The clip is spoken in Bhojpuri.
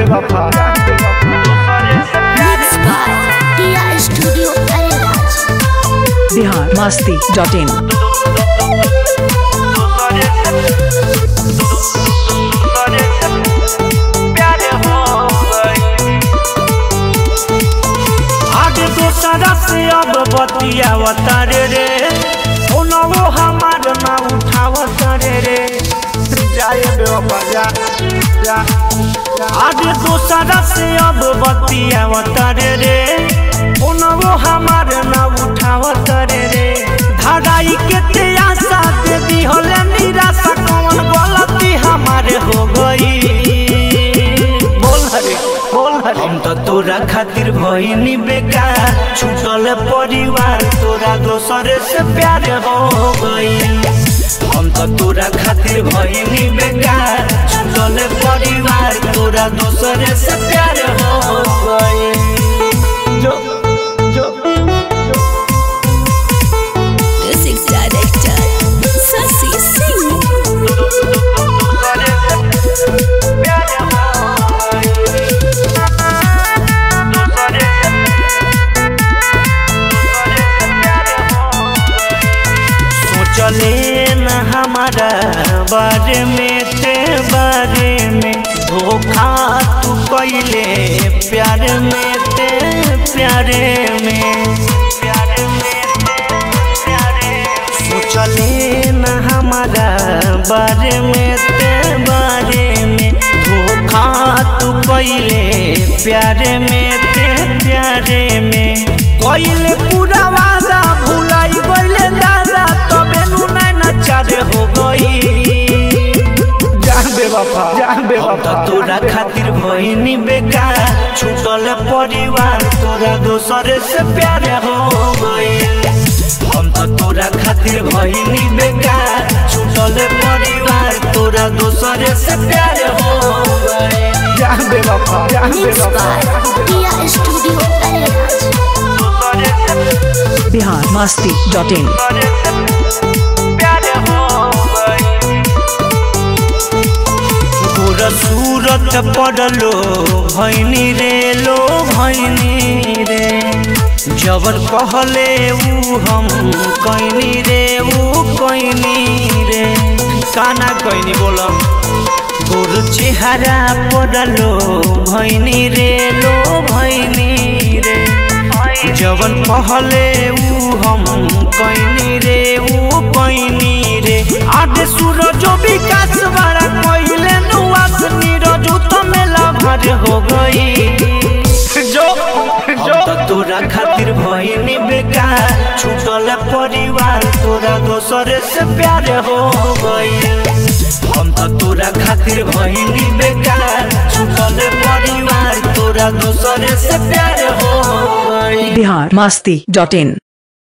बेवफा Mixed by Tia Studio Arenas. Bihar मस्ती डॉट इन आगे दोसरा से अब बतियावत रे रे ओनवो हमार ना उठावत रे रे जाए बेवफा जा जा आगे दोसरा से अब बतियावत रे रे ओनवो हमार ना उठावत रे रे धड़ाई के ते आशा दे दी होले निराशा कौन गलती हमारे हो गई बोल हरे बोल हरे हम तो तोरा खातिर भइनी बेकार छूटल परिवार तोरा दोसर से प्यार हो गई हम तो तोरा खातिर भइनी बेकार छूटल परिवार तोरा दोसर से प्यार हो गई जो जो Music Director Sasi Singh. सोचले न हमारा बारे में ते बारे में धोखा तू कैले प्यार में ते प्यारे में प्यारे में ते प्यारे सोचले न हमारा बारे में ते बारे में धोखा तू कैले प्यारे में ते प्यारे में कैले पूरा वादा भुलाई गइले दादा तबे नु नैना चार हो गई जा बेवफा जा हम बेवफा तो तोरा खातिर भइनी बेकार छूटल परिवार तोरा दोसर से प्यार हो गई हम तो तोरा खातिर भइनी बेकार छूटल परिवार तोरा दोसर से प्यार हो गई जा बेवफा जा Mixed बेवफा by Tia Studio Arenas. Bihar मस्ती डॉट इन तोर सूरत पड़लो भैनी रे लो भैनी रे जबर कहले ऊ हम कैनी रे ऊ कैनी रे काना कैनी बोलम गोर चेहरा पड़लो भैनी रे लो भैनी रे जवन कहले ऊ हम कैनी रे ऊ कैनी रे आगे सूरज विकास बड़ा कइले नुआस नीरज तो मेला भर हो गई जो हम जो तो तोरा खातिर भइनी बेकार छूटल परिवार तोरा दोसर से प्यार हो गई हम तो तोरा खातिर भइनी बेकार छूटल परिवार तोरा दोसर से प्यार हो गई बिहार मस्ती डॉट इन